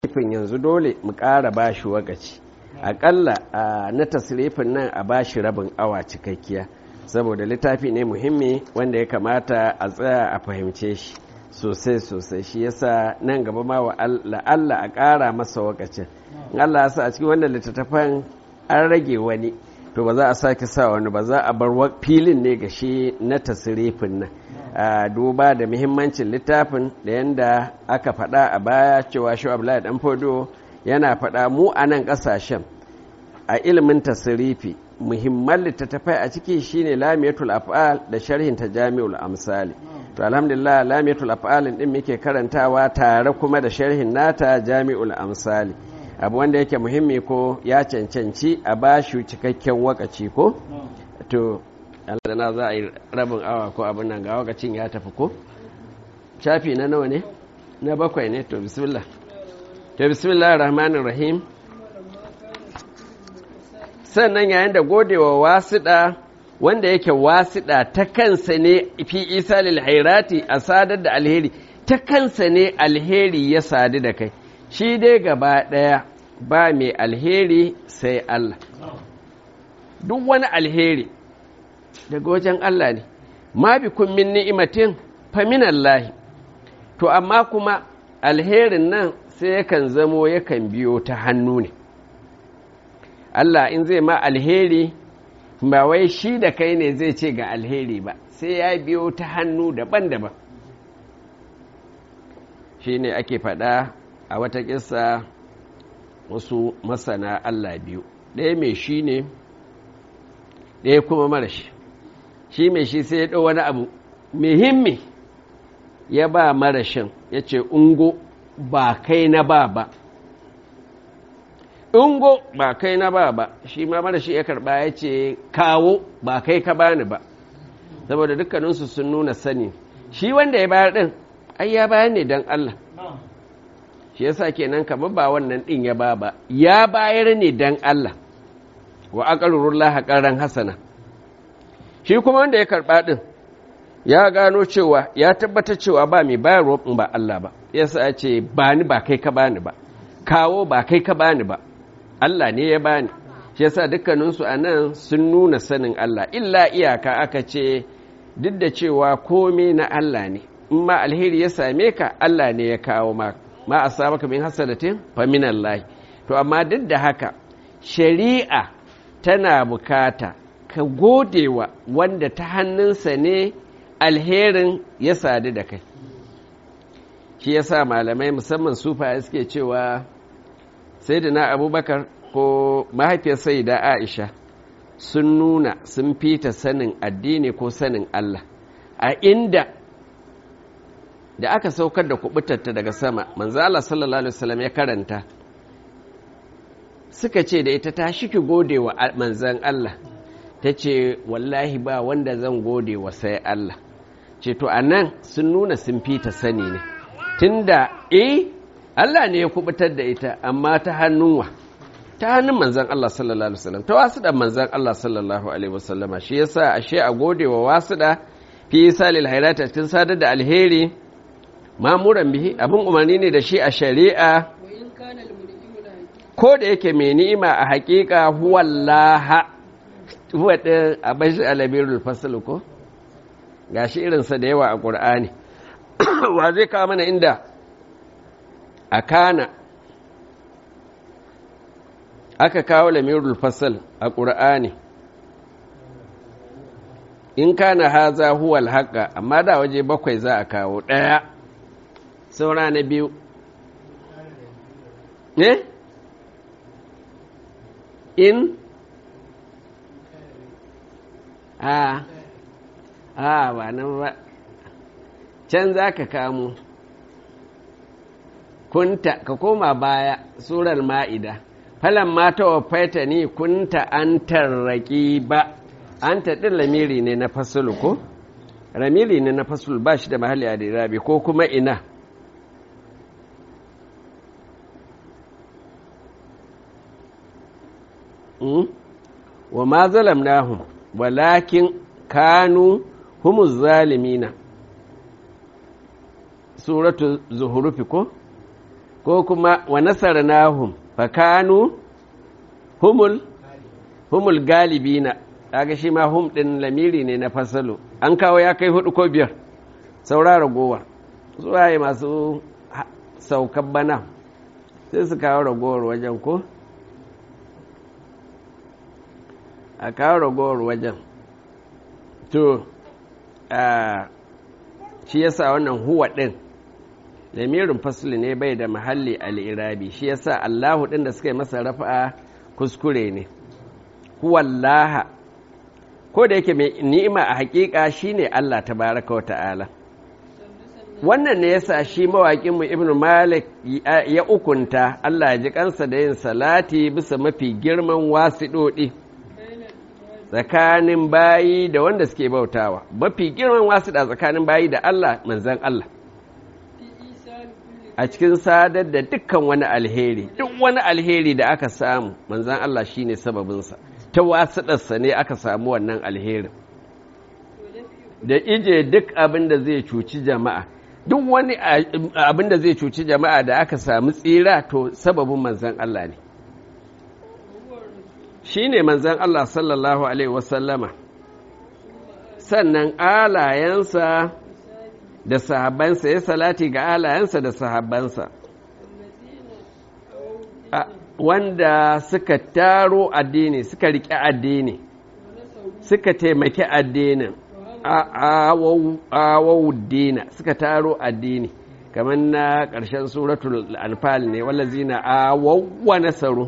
tasirifin yanzu dole mu ƙara bashi wakaci aƙalla na tasirifin nan a bashi rabin awa cikakkiya saboda littafi ne muhimmi wanda ya kamata a tsaya a fahimce shi sosai sosai shi yasa nan gaba ma wa Allah a ƙara masa wakacin in Allah ya sa a cikin wannan littattafan an rage wani to ba za a sake sa wani ba za a bar filin ne ga shi na tasirifin nan a duba da muhimmancin littafin da yadda aka faɗa a baya cewa shi abdullahi dan fodo yana faɗa mu a nan ƙasashen a ilimin tasirifi muhimman littattafai a ciki shine lamiyatul af'al da sharhin ta jami'ul amsali to alhamdulillah lamiyatul af'al din muke karantawa tare kuma da sharhin nata jami'ul amsali abu wanda yake muhimmi ko ya cancanci a bashi cikakken wakaci ko to na za a yi rabin awa ko abin nan ga wakacin ya tafi ko shafi na nawa ne na bakwai ne to bismillah to bismillah rahmanir rahim sannan yayin da godewa wasiɗa wanda yake wasiɗa ta kansa ne fi isa lil hairati a sadar da alheri ta kansa ne alheri ya sadu da kai shi dai gaba ɗaya ba mai alheri sai Allah duk wani alheri daga wajen Allah ne ma bi kun min ni'imatin fa min Allah to amma kuma alherin nan sai yakan zamo yakan biyo ta hannu ne Allah in zai ma alheri ba wai shi da kai ne zai ce ga alheri ba sai ya biyo ta hannu daban-daban shi ne ake faɗa a wata ƙisa wasu masana Allah biyu ɗaya mai shi ne ɗaya kuma mara shi shi mai shi sai ya ɗau wani abu muhimmi ya ba marashin ya ce ungo ba kai na ba ba ungo ba kai na ba ba shi ma marashi ya karɓa ya ce kawo ba kai ka bani ba saboda dukkaninsu sun nuna sani shi wanda ya bayar ɗin ai ya bayar ne don Allah shi yasa kenan kamar ba wannan ɗin ya ba ba ya bayar ne don Allah wa aqarrullah haƙaran hasana shi kuma wanda ya karɓa ɗin ya gano cewa ya tabbatar cewa ba mai bayarwa in ba Allah ba yasa ya ce ba ni ba kai ka bani ba kawo ba kai ka bani ba Allah ne ya bani shi yasa dukkaninsu a nan sun nuna sanin Allah illa iyaka aka ce duk da cewa komai na Allah ne in ma alheri ya same ka Allah ne ya kawo ma ma asabaka min hasanatin fa min Allah to amma duk da haka shari'a tana bukata ka godewa wanda ta hannunsa ne alherin ya sadu da kai shi yasa malamai musamman sufa suke cewa sayyidina abubakar ko mahaifiyar sayyida aisha sun nuna sun fita sanin addini ko sanin Allah a inda da aka saukar da kubutarta daga sama manzo Allah sallallahu alaihi wasallam ya karanta suka ce da ita ta shiki gode wa manzan Allah ta ce wallahi ba wanda zan gode wa sai Allah ce to anan sun nuna sun fita sani ne tunda eh Allah ne ya kubutar da ita amma ta hannun wa ta hannun manzan Allah sallallahu alaihi wasallam ta wasu da manzan Allah sallallahu alaihi wasallama shi yasa ashe a gode wa wasu da fi salil hairata cikin sadar da alheri mamuran bihi abin umarni ne da shi a shari'a ko da yake mai ni'ima a hakika huwallaha huwa din a bashi alabirul fasl ko gashi irinsa da yawa a qur'ani wa zai kawo mana inda a kana aka kawo lamirul fasal a ƙur'ani in kana haza huwal haƙa amma da waje bakwai za a kawo ɗaya saura na biyu ne in a a ba nan ba can za ka kamo kunta ka koma baya surar ma'ida falan mata wa faita ni kunta an tarraki ba an taɗin lamiri ne na fasulu ko ramiri ne na fasul ba shi da mahalli a dirabi ko kuma ina wa ma zalamnahum walakin kanu humus zalimina suratu zuhurufi ko ko kuma wa nasarnahum fakanu humul humul galibina kaga shi ma hum din lamiri ne na fasalo an kawo ya kai hudu ko biyar saura ragowar zuwaye masu saukan bana sai su kawo ragowar wajen ko a kawo ragowar wajen to shi yasa wannan huwa din lamirin fasli ne bai da mahalli al'irabi shi yasa allahu din da suka yi masa rafa kuskure ne huwallaha ko da yake mai ni'ima a hakika shine Allah tabaraka wa ta'ala wannan ne yasa shi mawaƙin mu ibnu malik ya ukunta Allah ya ji kansa da yin salati bisa mafi girman wasiɗoɗi tsakanin bayi da wanda suke bautawa mafi girman wasiɗa tsakanin bayi da Allah manzan Allah a cikin sadar da dukkan wani alheri duk wani alheri da aka samu manzan Allah shine sababinsa ta wasiɗarsa ne aka samu wannan alherin da ije duk abin da zai cuci jama'a duk wani abin da zai cuci jama'a da aka samu tsira to sababin manzan Allah ne shi ne manzan Allah sallallahu Alaihi wasallama sannan alayensa da sahabbansa ya salati ga alayensa da sahabbansa wanda suka taro addini suka riƙe addini suka taimaki addinin awawuddina suka taro addini kamar na ƙarshen suratul anfal ne wallazina awawwa nasaru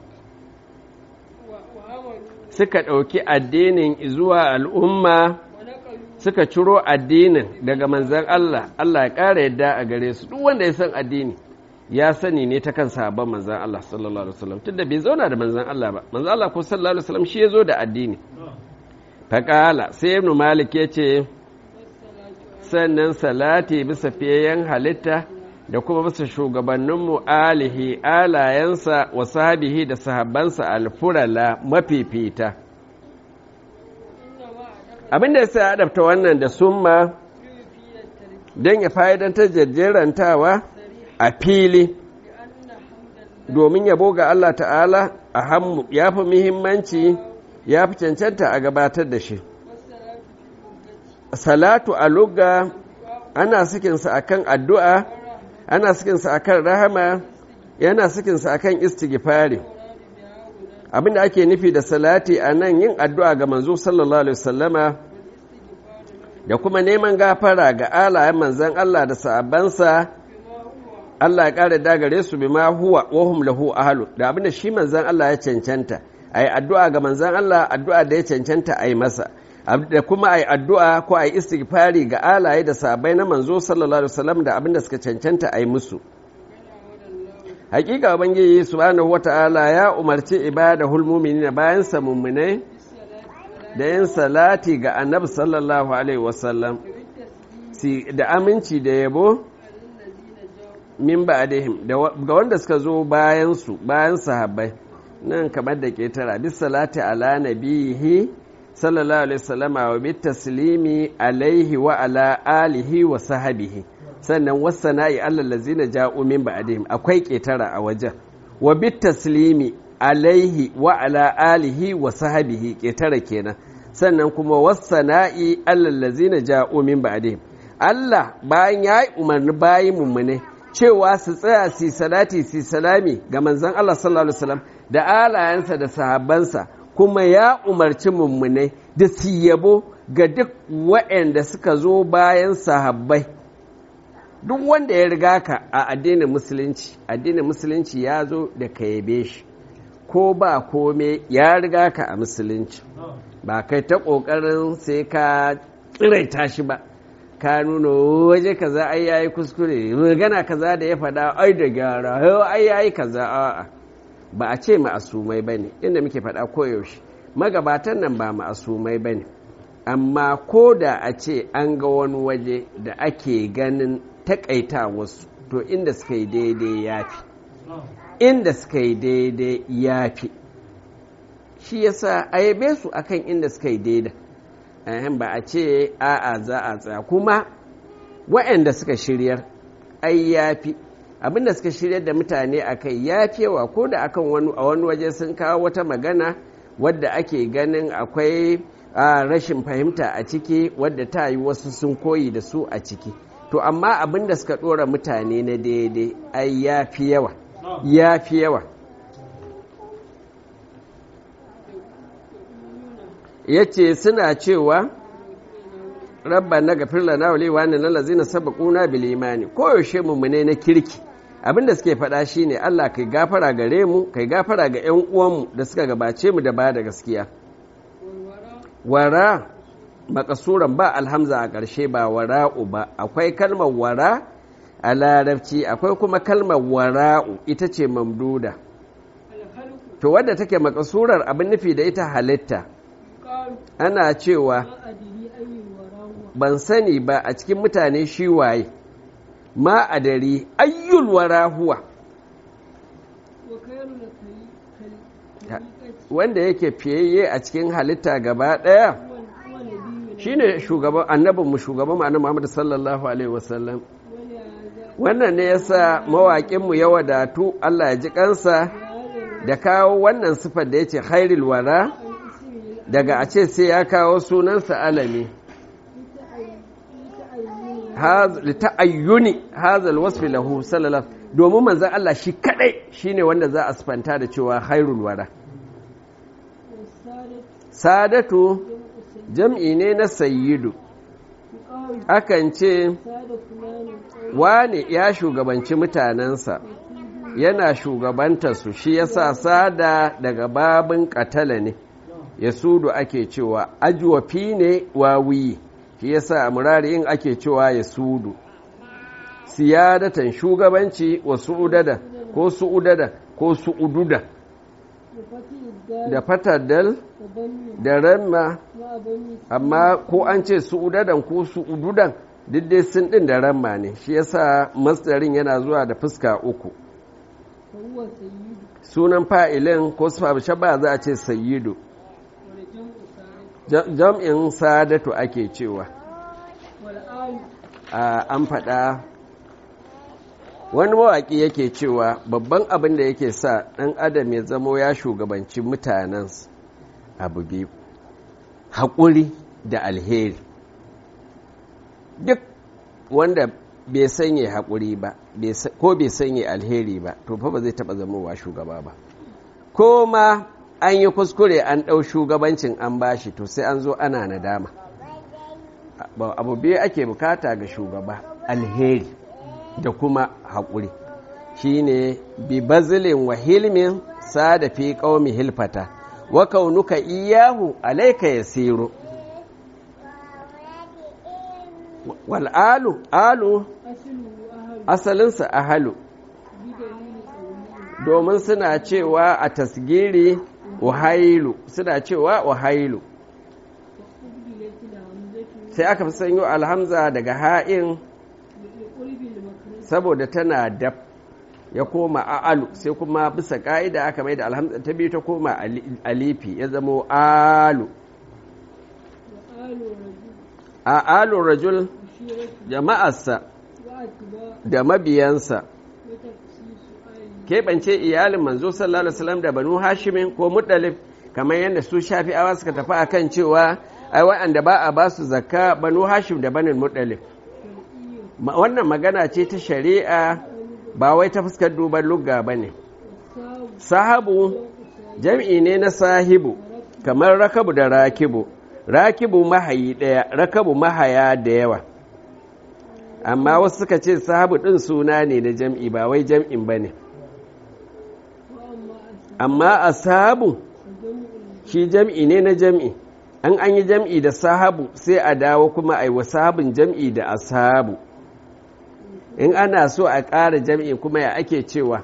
suka ɗauki addinin zuwa al'umma suka ciro addinin daga manzan Allah Allah ya ƙara yadda a gare su duk wanda ya san addini ya sani ne ta kan sahabban manzan Allah sallallahu alaihi wasallam tunda bai zauna da manzan Allah ba manzan Allah ko sallallahu alaihi wasallam shi ya zo da addini faƙala sai ibn malik ya ce sannan salati bisa fiyayen halitta da kuma bisa shugabanninmu alihi alayensa wa sahabihi da sahabbansa alfurala mafifita abinda ya sa adabta wannan da summa don ya fa'idantar jajjerantawa a fili domin yabo ga Allah ta'ala a hammu ya fi muhimmanci ya fi cancanta a gabatar da shi salatu a lugga ana sikinsa akan addu'a ana sikinsa akan rahama yana sikinsa akan istighfari abinda ake nufi da salati a nan yin addu'a ga manzo sallallahu alaihi wasallama da kuma neman gafara ga alayen manzan Allah da sa'abansa Allah ya ƙara dagare su bi ma huwa wahum lahu ahlu da abinda shi manzan Allah ya cancanta a yi addu'a ga manzan Allah addu'a da ya cancanta a yi masa da kuma a yi addu'a ko a yi istighfari ga alaye da sabai na manzo sallallahu alaihi wasallam da abinda suka cancanta a yi musu hakika ubangiji subhanahu wata'ala ya umarci ibada hulmuminina bayan sa mummunai da yin salati ga annabi sallallahu alaihi wasallam da aminci da yabo min ba'dihim ga wanda suka zo bayan su bayan sahabbai nan kamar da ke tara bis salati ala nabihi sallallahu alaihi wasallama wa bit taslimi alaihi wa ala alihi wa sahabihi sannan wasana'i allal ladzina ja'u min ba'dihim akwai ketara a wajen wa bit taslimi alaihi wa ala alihi wa sahabihi ketara kenan sannan kuma wasana'i allal ladzina ja'u min ba'dihim Allah bayan ya yi umarni bayin mummune cewa su tsaya su salati su salami ga manzon Allah sallallahu alaihi wasallam da alayensa da sahabbansa kuma ya umarci mummunai da su yabo ga duk waɗanda suka zo bayan sahabbai duk wanda ya riga ka a addinin musulunci addinin musulunci ya zo da ka yabe shi ko ba kome ya riga ka a musulunci ba kai ta ƙoƙarin sai ka tsiraita shi ba ka nuna waje kaza ai yayi kuskure magana kaza da ya faɗa ai da gyara ai yayi kaza a'a ba a ce ma'asumai ba ne inda muke faɗa koyaushe magabatan nan ba ma'asumai ba ne amma ko da a ce an ga wani waje da ake ganin takaita wasu to inda suka yi daidai ya fi inda suka yi daidai ya fi shi yasa a yabe su akan inda suka yi daidai ba a ce a'a za a tsaya kuma waɗanda suka shiryar ai ya fi abinda suka shirya da mutane a kai ya yawa ko da akan wani a wani waje sun kawo wata magana wadda ake ganin akwai rashin fahimta a ciki wadda ta yi wasu sun koyi da su a ciki to amma abinda suka ɗora mutane na daidai ai ya fi yawa ya fi yawa ya ce suna cewa rabba na gafir lana wa lewa na lalazina sabaquna bil imani koyaushe mummune na kirki abinda suke faɗa shine Allah kai gafara gare mu kai gafara ga ƴan uwanmu da suka gabace mu da ba da gaskiya wara makasuran ba alhamza a ƙarshe ba wara'u ba akwai kalmar wara a larabci akwai kuma kalmar wara'u ita ce mamduda to wadda take makasurar abin nufi da ita halitta ana cewa ban sani ba a cikin mutane shi waye ma a dare ayyul wara huwa wanda yake fiyayye a cikin halitta gaba ɗaya shine shugaban annabinmu shugaban ma'ana Muhammad sallallahu alaihi wasallam wannan ne yasa mawaƙinmu ya wadatu Allah ya ji kansa da kawo wannan sifar da yace khairul wara daga a ce sai ya kawo sunansa alami lita'ayyuni hazal wasfi lahu sallallahu domin manzon Allah shi kadai shine wanda za a sifanta da cewa khairul wara sadatu jam'i ne na sayyidu akan ce wane ya shugabanci mutanensa yana shugabanta su shi yasa sada daga babin katala ne ya sudu ake cewa ajwafi ne wawiyi shi yasa a murari'in ake cewa ya sudu siyadatan shugabanci wa su'udada ko su'udada ko su'ududa da fatadal da ramma amma ko an ce su'udadan ko su'ududan duk dai sun din da ramma ne shi yasa masdarin yana zuwa da fuska uku sunan fa'ilin ko shabba za a ce sayyidu jam'in sadatu ake cewa an faɗa wani mawaƙi yake cewa babban abin da yake sa ɗan adam ya zamo ya shugabanci mutanen abu biyu haƙuri da alheri duk wanda bai sanya haƙuri ba ko bai sanya alheri ba to fa ba zai taɓa zamowa shugaba ba ko ma an yi kuskure an ɗau shugabancin an bashi to sai an zo ana nadama abu biyu ake bukata ga shugaba alheri da kuma haƙuri shi ne bi bazilin wa hilmin sada fi ƙaumi hilfata wa kaunuka iyahu alaika ya siro wal'alu alu asalinsa ahalu domin suna cewa a tasgiri wahailu suna cewa wahailu sai aka fi sanyo alhamza daga ha'in saboda tana dab ya koma a'alu sai kuma bisa ka'ida aka mai da alhamza ta biyu ta koma alifi ya zamo alu a'alu rajul jama'arsa da mabiyansa keɓance iyalin manzo sallallahu alaihi wasallam da banu hashimin ko muɗalif kamar yadda su shafi'awa suka tafi akan cewa ai wa'anda ba a ba su zakka banu hashim da banin muɗalif wannan magana ce ta shari'a ba wai ta fuskar duban lugga ba ne sahabu jam'i ne na sahibu kamar rakabu da rakibu rakibu mahayi ɗaya rakabu mahaya da yawa amma wasu suka ce sahabu ɗin suna ne na jam'i ba wai jam'in ba ne amma a sahabu shi jam'i ne na jam'i an an yi jam'i da sahabu sai a dawo kuma a yi wa sahabin jam'i da ashabu in ana so a ƙara jam'i kuma ya ake cewa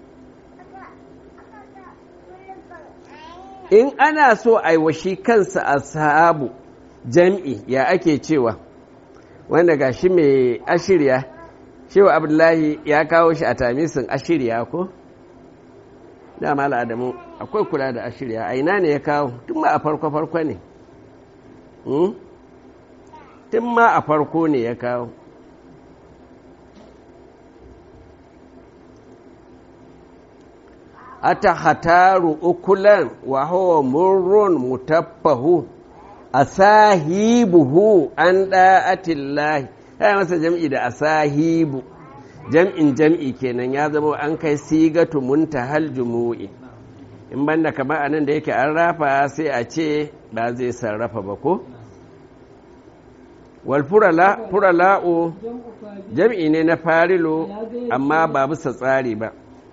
in ana so a yi wa shi kansa ashabu jam'i ya ake cewa wanda ga shi mai ashirya shewa abdullahi ya kawo shi a tamisin ashirya ko? dama al'adamu akwai kula da ashirya a ina ne ya kawo tun ma a farko-farko ne tun ma a farko ne ya kawo ata hataru ukulan wa huwa murrun mutaffahu asahibuhu an da'atillahi ya masa jam'i da asahibu jam'in jam'i kenan ya zama an kai sigatu muntahal jumu'i in banda kamar anan da yake an rafa sai a ce ba zai sarrafa ba ko wal furala'u jam'i ne na farilo amma ba bisa tsari ba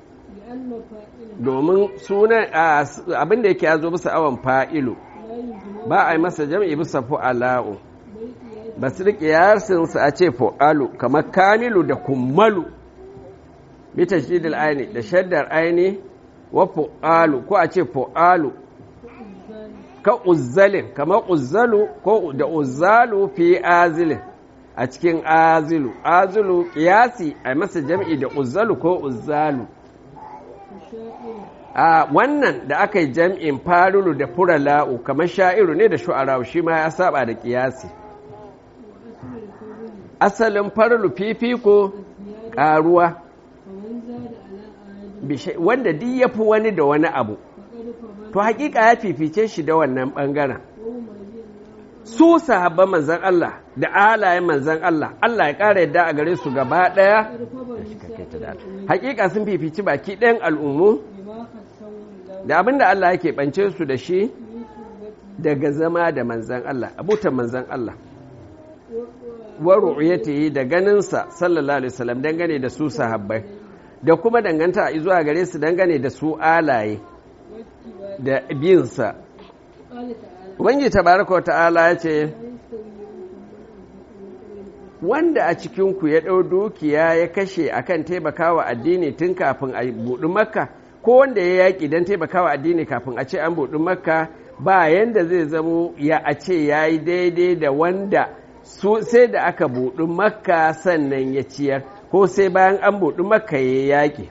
domin sunan abin da yake ya zo bisa awon fa'ilu ba a yi masa jam'i bisa fu'ala'u ba su riƙe yarsinsu a ce fu'alu kamar kamilu da kummalu bita shidil aini da shaddar aini wa fu'alu ko a ce fu'alu ka uzzalin kamar uzzalu ko da uzzalu fi azilin a cikin azilu azilu kiyasi a masa jam'i da uzzalu ko uzzalu a wannan da aka yi jam'in farulu da furala'u kamar sha'iru ne da shu'ara'u shi ma ya saba da kiyasi asalin farulu fifiko ƙaruwa wanda duk ya fi wani da wani abu to hakika ya fifice shi da wannan ɓangaren su sahabban manzan Allah da alayen manzan Allah Allah ya ƙara yadda a gare su gaba ɗaya hakika sun fifici baki ɗayan al'ummu da abin da Allah yake ɓance su da shi daga zama da manzan Allah abutan manzan Allah wa ru'yatihi da ganinsa sallallahu alaihi wasallam dangane da su sahabbai da kuma danganta zuwa gare su dangane da su alaye da biyinsa Ubangiji tabaraka ta'ala ya ce wanda a cikinku ya ɗau dukiya ya kashe akan taimakawa addini tun kafin a buɗi makka ko wanda ya yaƙi don taimakawa addini kafin a ce an buɗi makka ba yanda zai zamo ya a ce ya yi daidai da wanda su sai da aka buɗi makka sannan ya ciyar ko sai bayan an buɗi makka ya yaƙi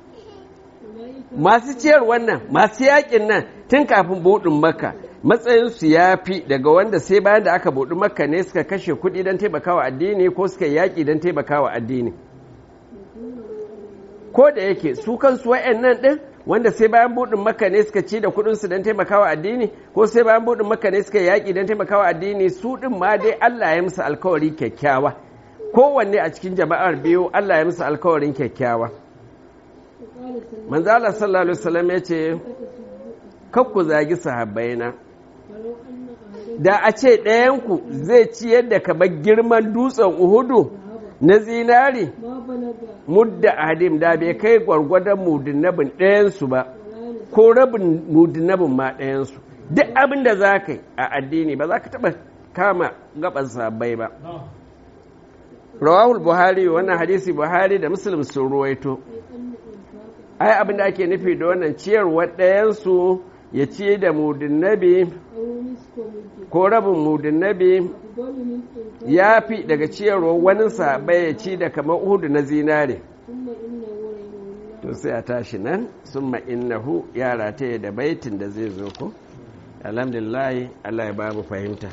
masu ciyar wannan masu yaƙin nan tun kafin buɗin makka matsayinsu ya fi daga wanda sai bayan da aka buɗi makka ne suka kashe kuɗi don taimakawa addini ko suka yaƙi don taimakawa addini ko da yake su kansu wa'annan ɗin wanda sai bayan buɗin makka ne suka ci da kuɗinsu don taimakawa addini ko sai bayan buɗin makka ne suka yaƙi don taimakawa addini su ɗin ma dai Allah ya musu alkawari kyakkyawa kowanne a cikin jama'ar biyu Allah ya musu alkawarin kyakkyawa manzo Allah sallallahu alaihi wasallam ya ce kakku zagi sahabbaina da a ce ɗayanku zai ciyar da kamar girman dutsen uhudu na zinari mudda adim da bai kai gwargwadon mudinabin ɗayansu ba ko rabin mudinabin ma ɗayansu duk abin da za ka yi a addini ba za ka taɓa kama gaban sahabbai ba rawahul buhari wannan hadisi buhari da muslim sun ruwaito ai abin da ake nufi da wannan ciyarwa ɗayansu ya ci da mudin nabi ko rabin mudin nabi ya fi daga ciyarwa wani sabai ya ci da kamar uhudu na zinare to sai a tashi nan sun innahu yara ta da baitin da zai zo ko alhamdulillah Allah ya ba mu fahimta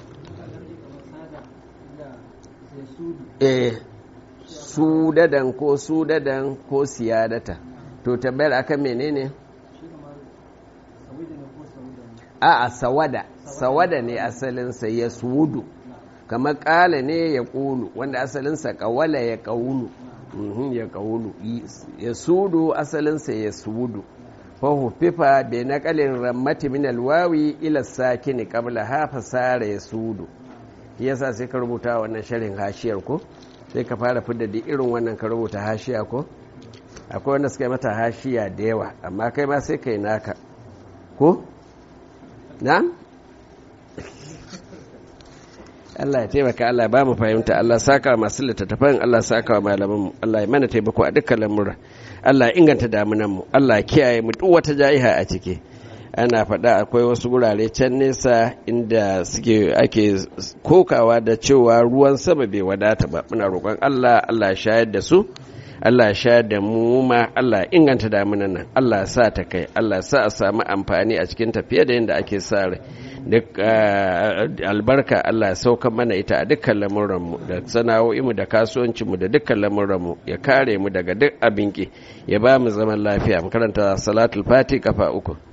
eh sudadan ko sudadan ko siyadata to tabbayar akan menene a a sawada sawada ne asalinsa ya sudu kamar kala ne ya kulu wanda asalinsa kawala ya kaulu ya kaulu ya sudu asalinsa ya sudu fahu fifa bai naƙalin rammati min alwawi ila sakini qabla ha fasara ya sudu yasa sai ka rubuta wannan sharin hashiyar ko sai ka fara fidda da irin wannan ka rubuta hashiya ko akwai wanda suka yi mata hashiya da yawa amma kai ma sai kai naka ko na Allah ya taimaka Allah ba mu fahimta Allah saka masu littattafan Allah saka wa malaman mu Allah ya mana taimako a dukkan lamura Allah ya inganta damunan mu Allah ya kiyaye mu duk wata ja'iha a ciki ana faɗa akwai wasu wurare can nesa inda suke ake kokawa da cewa ruwan sama bai wadata ba muna roƙon Allah Allah ya shayar da su Allah ya shayar da mu ma Allah ya inganta damunan nan Allah ya sa ta kai Allah ya sa a samu amfani a cikin tafiye da yadda ake sa rai duk albarka Allah ya sauka mana ita a dukkan lamuranmu da sana'o'inmu da kasuwancinmu da dukkan lamuranmu ya kare mu daga duk abin ki ya ba mu zaman lafiya mu karanta salatul fati kafa uku